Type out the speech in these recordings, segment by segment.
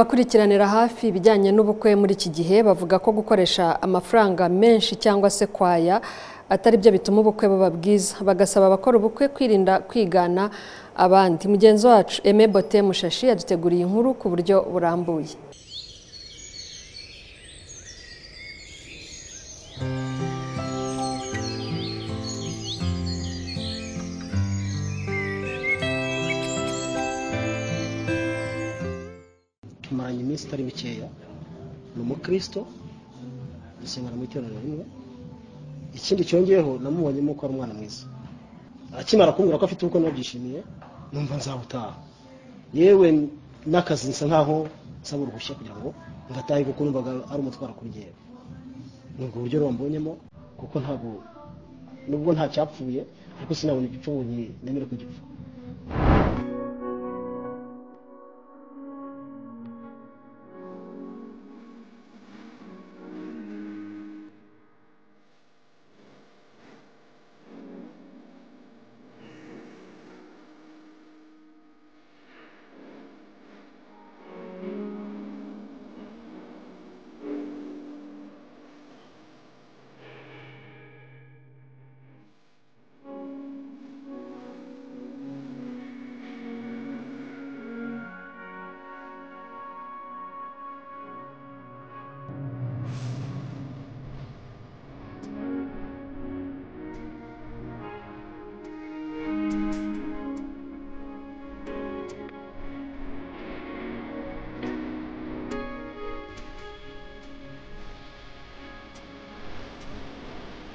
abakurikiranira hafi ibijyanye n'ubukwe muri iki gihe bavuga ko gukoresha amafaranga menshi cyangwa se kwaya atari byo bituma ubukwe buba bwiza bagasaba abakora ubukwe kwirinda kwigana abandi mugenzi wacu Aime Bote Mushashi yaduteguriye inkuru ku buryo burambuye tumaranye iminsi itari mikeya ni umukristo dusengana mu iteraniro rimwe ikindi cyongeyeho namubonyemo ko ari umwana mwiza akimara kumbwira ko afite ubukwe nabyishimiye numva nzabutaha yewe n'akazi nsa nkaho nsaba uruhushya kugira ngo ngatahe kuko numvaga ari umutwaro kuri jyewe ni ubwo buryo rero mbonyemo kuko ntabwo nubwo nta cyapfuye ariko sinabona igipfunyi nemere ko gipfa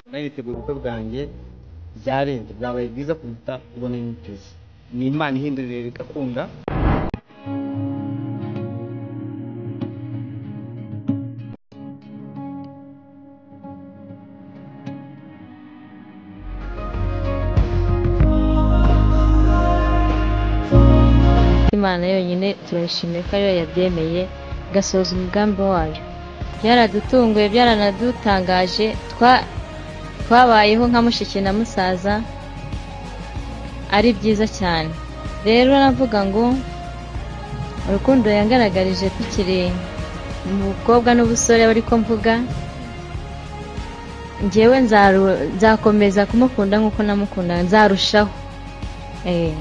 nari niteguye ubukwe bwanjye byarenze byabaye byiza kuruta ubwo nari niteze ni imana ihindurira igakunda imana yonyine turayishimiye ko ariyo yabyemeye igasohoza umugambi wayo byaradutunguye byaranadutangaje twa- twabayeho nka mushiki na musaza ari byiza cyane rero navuga ngo urukundo yangaragarije tukiri mu bukobwa n'ubusore ariko mvuga njyewe nzaru- nzakomeza kumukunda nk'uko namukunda nzarushaho Eh.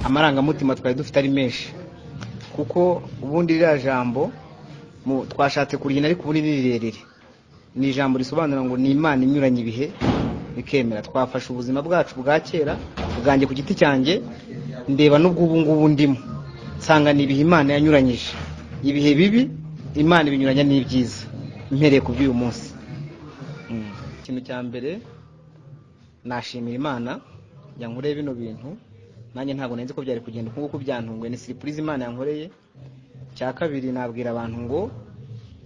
amarangamutima twari dufite ari menshi kuko ubundi ririya jambo mu- twashatse kurigena ariko ubundi ni rirerire ni ijambo risobanura ngo ni imana inyuranye ibihe bikemera twafashe ubuzima bwacu bwa kera ubwanjye ku giti cyanjye ndeba n'ubw'ubu ngubu ndimo nsanga ni ibihe imana yanyuranyije ibihe bibi imana ibinyuranya n'ibyiza mpereye ku by'uyu munsi Mm. ikintu cya mbere nashimira imana yankoreye bino bintu nanjye ntabwo nari nzi ko byari kugenda uku nguku byantunguye ni siripurize imana yankoreye cya kabiri nabwira abantu ngo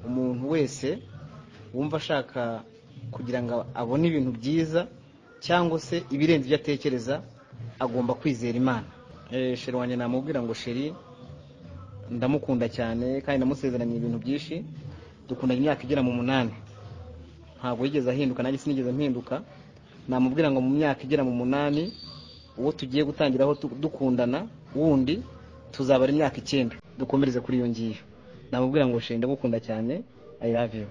umuntu wese wumva ashaka kugira ngo abone ibintu byiza cyangwa se ibirenze ibyo atekereza agomba kwizera imana Eh, sheri wanjye namubwira ngo sheri ndamukunda cyane kandi ndamusezeranye ibintu byinshi dukundanye imyaka igera mu munani ntabwo yigeze ahinduka nanjye sinigeze mpinduka namubwira ngo mu myaka igera mu munani uwo tugiye gutangiraho tu- dukundana wundi tuzabara imyaka icyenda dukomereze kuri iyo ngiyo namubwira ngo shenda ndagukunda cyane i love you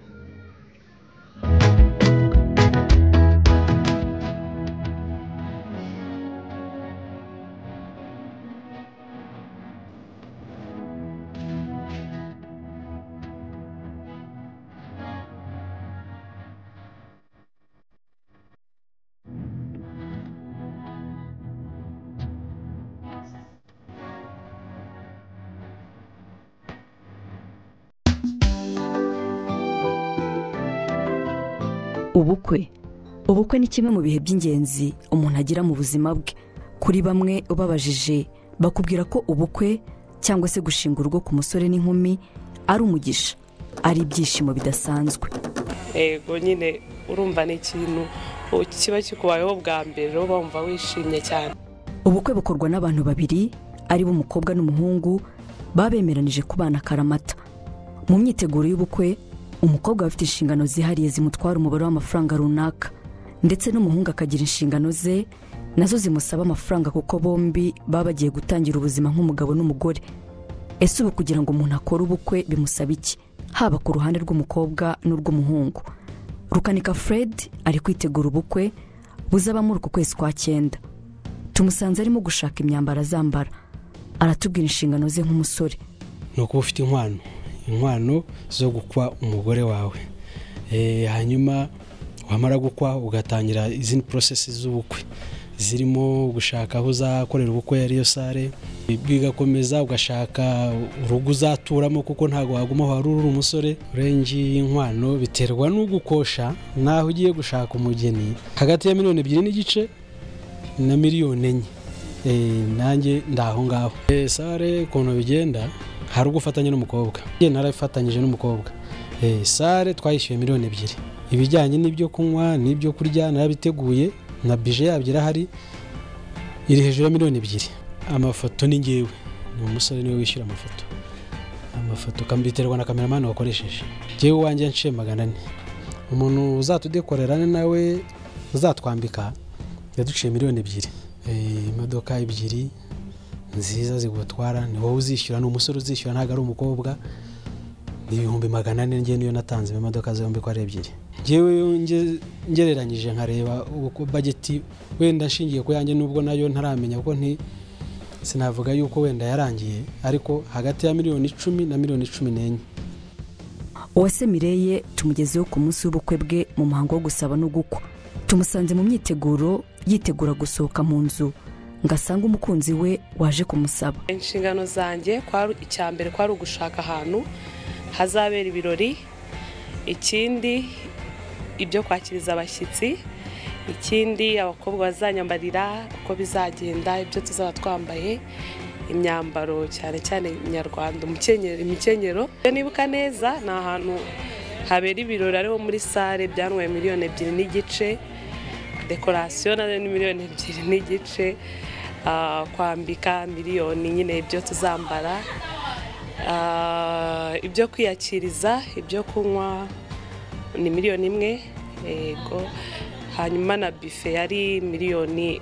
ubukwe ubukwe ni kimwe mu bihe by'ingenzi umuntu agira mu buzima bwe kuri bamwe ubabajije bakubwira ko ubukwe cyangwa se gushinga urugo ku musore n'inkumi ari umugisha ari ibyishimo bidasanzwe yego nyine urumva ni ikintu u- kiba kikubayeho bwa mbere rero bumva wishimye cyane ubukwe bukorwa n'abantu babiri ari bo umukobwa n'umuhungu babemeranije kubana akaramata mu myiteguro y'ubukwe umukobwa aba afite inshingano zihariye zimutwara umubare w'amafaranga runaka ndetse n'umuhungu akagira inshingano ze nazo zimusaba amafaranga kuko bombi baba bagiye gutangira ubuzima nk'umugabo n'umugore ese ubu kugira ngo umuntu akore ubukwe bimusaba iki haba ku ruhande rw'umukobwa n'urw'umuhungu rukanika fred ari kwitegura ubukwe buzaba muri uku kwezi kwa cyenda tumusanze arimo gushaka imyambaro azambara aratubwira inshingano ze nk'umusore ni ukuba ufite inkwano inkwano zo gukwa umugore wawe Eh, hanyuma wamara gukwa ugatangira izindi porosesi z'ubukwe zirimo gushaka aho uzakorera ubukwe ariyo sare bigakomeza ugashaka urugo uzaturamo kuko ntabwo waguma wari uri umusore urengi y'inkwano biterwa n'ugukosha n'aho ugiye gushaka umugeni hagati ya miliyoni ebyiri n'igice na miliyoni enye Eh, nanjye ndaho ngaho Eh, sare ukuntu bigenda hari ubwo ufatanya n'umukobwa njye narafatanyije n'umukobwa Eh, sare twayishyuye miliyoni ebyiri ibijyanye n'ibyo kunywa n'ibyo kurya narabiteguye na bije yabyo irahari iri hejuru ya miliyoni ebyiri amafoto ni ngewe ni umusore niwe wishyura amafoto amafoto ukambiterwa na kameramani wakoresheje ngewe uwanjye yanciye magana ane umuntu uzatudekorera nawe uzatwambika yaduciye miliyoni ebyiri Eh, imodoka ebyiri nziza zigutwara ni wowe uzishyura ni umusore uzishyura ntabwo ari umukobwa ni ibihumbi magana ane njye niyo natanze mu modoka zombi ko ari ebyiri ngewe nge- ngereranyije nkareba uko bageti wenda nshingiye ku yanjye nubwo nayo ntaramenya kuko nti sinavuga yuko wenda yarangiye ariko hagati ya miliyoni icumi na miliyoni cumi n'enye uwase mireye tumugezeho ku munsi w'ubukwe bwe mu muhango wo gusaba no gukwa tumusanze mu myiteguro yitegura gusohoka mu nzu ngo asange umukunzi we waje kumusaba inshingano zanjye kwari icya mbere kwari ugushaka ahantu hazabera ibirori ikindi ibyo kwakiriza abashyitsi ikindi abakobwa bazanyambarira uko bizagenda ibyo tuzaba twambaye imyambaro cyane cyane nyarwanda umukenyero imikenyero Iyo nibuka neza ni ahantu habera ibirori ariho muri sale byanwaye miliyoni ebyiri n'igice dekorasiyo nayo ni miliyoni ebyiri n'igice ah, kwambika miliyoni nyine ibyo tuzambara Ah, ibyo kwiyakiriza ibyo kunywa ni miliyoni imwe yego hanyuma na bife yari miliyoni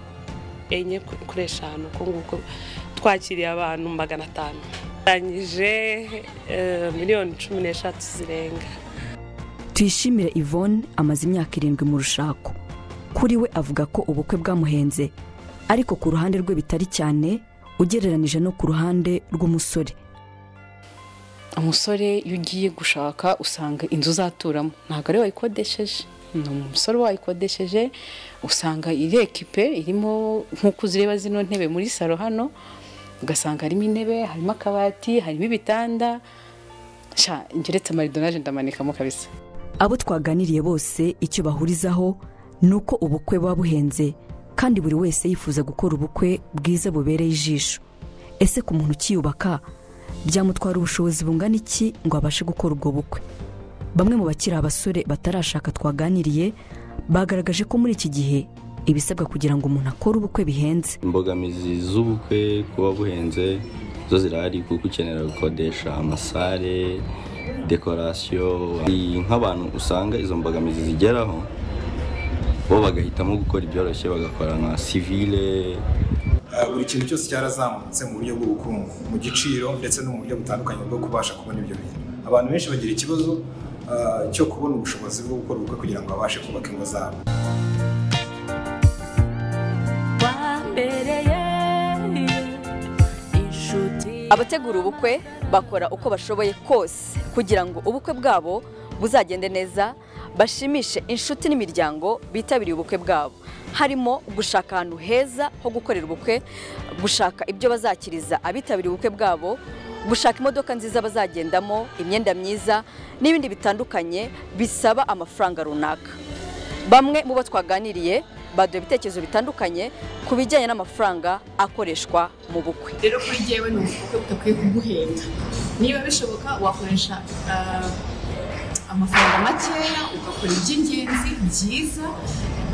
enye ku- kuri eshanu uko nguko twakiriye abantu magana atanu rangije eh, miliyoni cumi n'eshatu zirenga tuyishimire yvonne amaze imyaka irindwi mu rushako kuri we avuga ko ubukwe bwamuhenze ariko ku ruhande rwe bitari cyane ugereranije no ku ruhande rw'umusore umusore iyo ugiye gushaka usanga inzu uzaturamo ntabwo ari wayikodesheje ni umusore wayikodesheje usanga iri ekipe irimo nk'uko uzireba zino ntebe muri salo hano ugasanga harimo intebe harimo akabati harimo ibitanda sha ngeretse amarido naje ndamanikamo kabisa abo twaganiriye bose icyo bahurizaho ni uko ubukwe buba buhenze kandi buri wese yifuza gukora ubukwe bwiza bubereye ijisho ese ku muntu ukiyubaka byamutwara ubushobozi bungana iki ngo abashe gukora ubwo bukwe bamwe mu bakiri abasore batarashaka twaganiriye bagaragaje ko muri iki gihe ibisabwa kugira ngo umuntu akore ubukwe bihenze imbogamizi z'ubukwe kuba buhenze zo zirahari kuko ukenera gukodesha amasare dekorasiyo Ni nk'abantu usanga izo mbogamizi zigeraho bo bagahitamo gukora ibyoroshye bagakora nka sivile Ah, buri kintu cyose cyarazamutse mu buryo bw'ubukungu mu giciro ndetse no mu buryo butandukanye bwo kubasha kubona ibyo bintu abantu benshi bagira ikibazo ah, cyo kubona ubushobozi bwo gukora ubukwe kugira ngo babashe kubaka ingo zabo abategura ubukwe bakora uko bashoboye kose kugira ngo ubukwe bwabo buzagende neza bashimishe inshuti n'imiryango bitabiriye ubukwe bwabo harimo gushaka ahantu heza ho gukorera ubukwe gushaka ibyo bazakiriza abitabiriye ubukwe bwabo gushaka imodoka nziza bazagendamo imyenda myiza n'ibindi bitandukanye bisaba amafaranga runaka bamwe mu bo twaganiriye baduha ibitekerezo bitandukanye ku bijyanye n'amafaranga akoreshwa mu bukwe rero kuri jyewe ni ubukwe budakwiye kuguhenda niba bishoboka wakoresha ah, amafaranga makeya ugakora iby'ingenzi byiza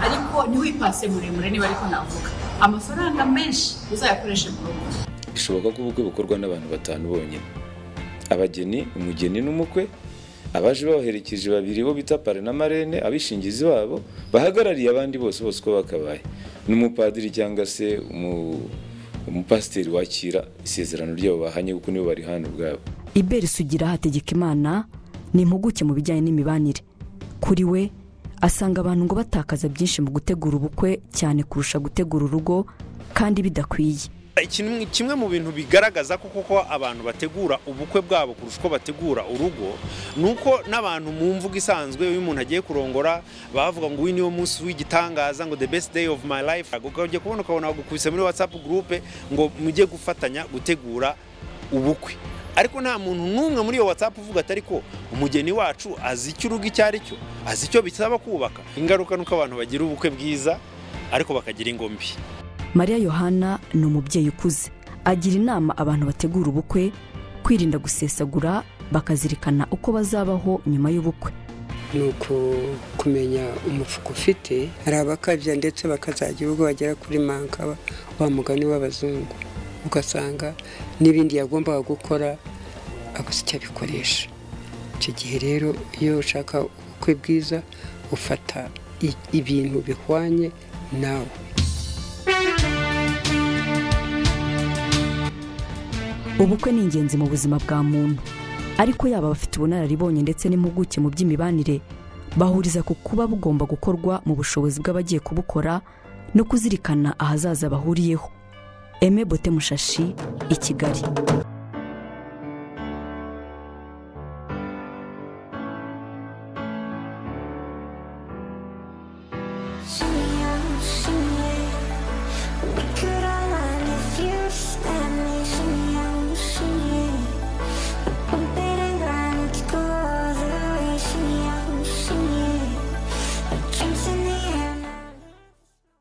ariko ntiwipase muremure niba ariko navuga amafaranga menshi uzayakoreshe mu rugo bishoboka ko ubukwe bukorwa n'abantu batanu bonyine abageni umugeni n'umukwe abaje babaherekeje babiri bo bita pare na marene abishingizi babo bahagarariye abandi bose bose uko bakabaye n'umupadiri cyangwa se umu- umupasiteri wakira isezerano ryabo bahanye kuko nibo barihana ubwabo iberi sugira hategeka imana ni impuguke mu bijyanye n'imibanire kuri we asanga abantu ngo batakaza byinshi mu gutegura ubukwe cyane kurusha gutegura urugo kandi bidakwiye ikintu kimwe mu bintu bigaragaza ko koko abantu bategura ubukwe bwabo kurusha uko bategura urugo ni uko n'abantu mu mvugo isanzwe iyo umuntu agiye kurongora bavuga ngo uyu niwo munsi w'igitangaza ngo the best day of my life ukajya kubona ukabona bagukubise muri whatsapp group ngo mujye gufatanya gutegura ubukwe ariko nta muntu n'umwe muri iyo whatsapp uvuga atari ko umugeni wacu azi icyo urugo icyo ari cyo azi icyo bisaba kubaka ingaruka ni uko abantu bagira ubukwe bwiza ariko bakagira ingombi mariya yohana ni umubyeyi ukuze agira inama abantu bategura ubukwe kwirinda gusesagura bakazirikana uko bazabaho nyuma y'ubukwe ni uku kumenya umufuka ufite hari abakabya ndetse bakazajya ubwo bagera kuri manka wa mugani w'abazungu ugasanga n'ibindi yagombaga gukora aguze icyo abikoresha icyo gihe rero iyo ushaka ubukwe bwiza ufata i- ibintu bihwanye nawe ubukwe ni ingenzi mu buzima bwa muntu ariko yaba abafite ubunararibonye ndetse n'impuguke mu by'imibanire bahuriza ku kuba bugomba gukorwa mu bushobozi bw'abagiye kubukora no kuzirikana ahazaza bahuriyeho eme bote mushashi i kigali